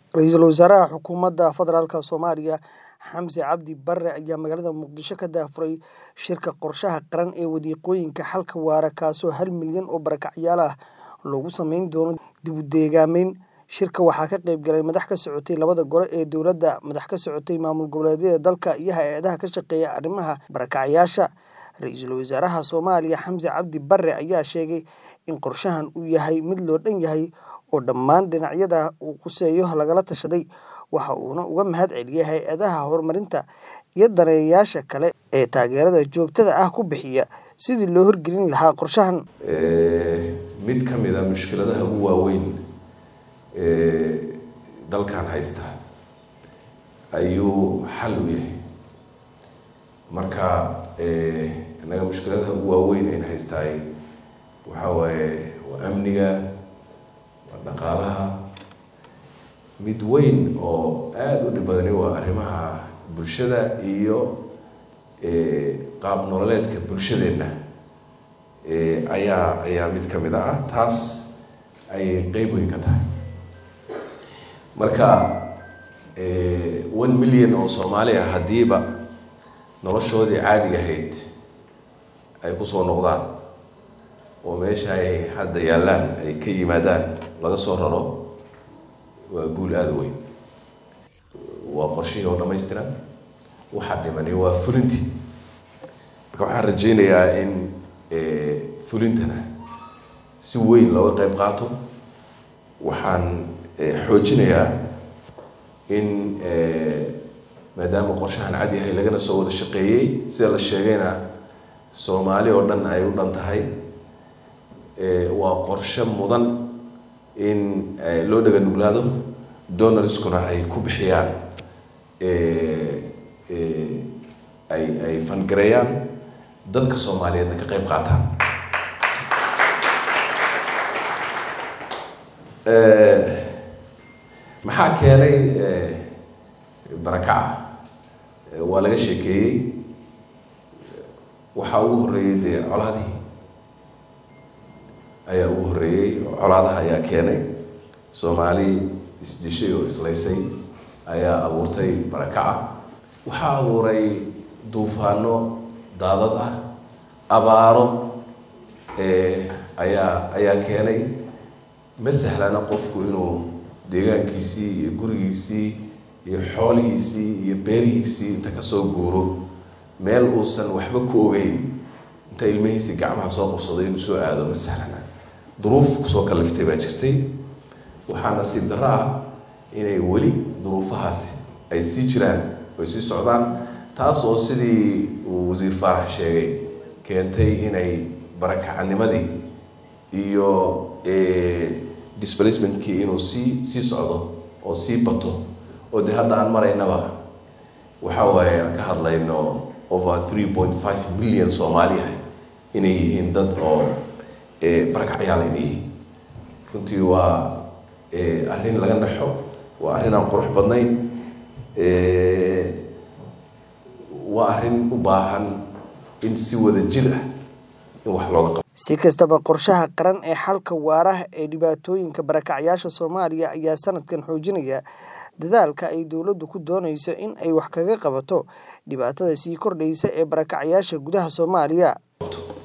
Ra'iisul Wasaaraha Xukuumadda Federaalka Soomaaliya Xamse Cabdi Barre ayaa magaalada Muqdisho ka daahfuray shirka qorshaha qaran ee wadiiqooyinka xalka waara kaasoo hal milyan oo barakacyaal ah loogu sameyn doono dib u deegaamayn. Shirka waxaa ka qayb galay madax ka socotay labada gole ee dowladda, madax ka socotay maamul goboleedyada dalka iyo hay'adaha ka shaqeeya arrimaha barakacayasha. Ra'iisul Wasaaraha Soomaaliya Xamse Cabdi Barre ayaa sheegay in qorshahan uu yahay mid loo dhan yahay oo dhammaan dhinacyada uu quseeyo lagala tashaday, waxa uuna uga mahadceliyay hay'adaha horumarinta iyo daneeyayaasha kale ee taageerada joogtada ah ku bixiya sidii loo hirgelin lahaa qorshahan. mid ka mid a mushkiladaha ugu waaweyn ee dalkan haysta ayuu xal u yahay marka innaga mushkiladaha ugu waaweyn ayna haystaay waxaa waaye waa amniga waa dhaqaalaha mid weyn oo aada u dhib badani waa arrimaha bulshada iyo qaab nololeedka bulshadeenna ayaa ayaa mid ka mid ah taas ayay qeyb weyn ka tahay marka one million oo soomaali ah haddiiba noloshoodii caadiga ahayd ay kusoo noqdaan oo meesha ay hadda yaallaan ay ka yimaadaan laga soo raro waa guul aada weyn waa qorshihii oo dhamaystiran waxaa dhimani waa fulintii marka waxaan rajeynayaa in fulintana si weyn looga qeyb qaato waxaan xoojinayaa in maadaama qorshahan cad yahay lagana soo wada shaqeeyey sida la sheegayna soomaali oo dhan ay u dhan tahay waa qorshe mudan in loo dhaga nuglaado donorskuna ay ku bixiyaan ay ay fangareeyaan dadka soomaaliyeedna ka qeyb qaataan maxaa keenay barakaca waa laga sheekeeyey waxaa ugu horreeyey dee colaadihii ayaa ugu horreeyey colaadaha ayaa keenay soomaali isdishay oo islaysay ayaa abuurtay barakaca waxaa abuuray duufaano daadad ah abaaro ayaa ayaa keenay ma sahlana qofku inuu deegaankiisii iyo gurigiisii iyo xoolihiisii iyo beerihiisii inta kasoo guuro meel uusan waxba ku ogeyn inta ilmihiisii gacmaha soo qabsaday inuu soo aado ma sahlana duruuf kusoo kaliftay baa jirtay waxaa nasiib darro ah inay weli duruufahaasi ay sii jiraan ay sii socdaan taas oo sidii uu wasiir faarax sheegay keentay inay barakacanimadii iyo displacementkii inuu sii sii socdo oo sii bato oo dee hadda aan maraynaba waxa waaye aan ka hadlayno over three point five million soomaali ah inay yihiin dad oo barakacyaal inay yihiin runtii waa arrin laga naxo waa arrin aan qurux badnayn waa arrin u baahan in si wada jir ah in wax looga qabo si kastaba qorshaha qaran ee xalka waaraha ee dhibaatooyinka barakacyaasha soomaaliya ayaa sanadkan xoojinaya dadaalka ay dowladdu ku doonayso in ay wax kaga qabato dhibaatada sii kordhaysa ee barakacyaasha gudaha soomaaliya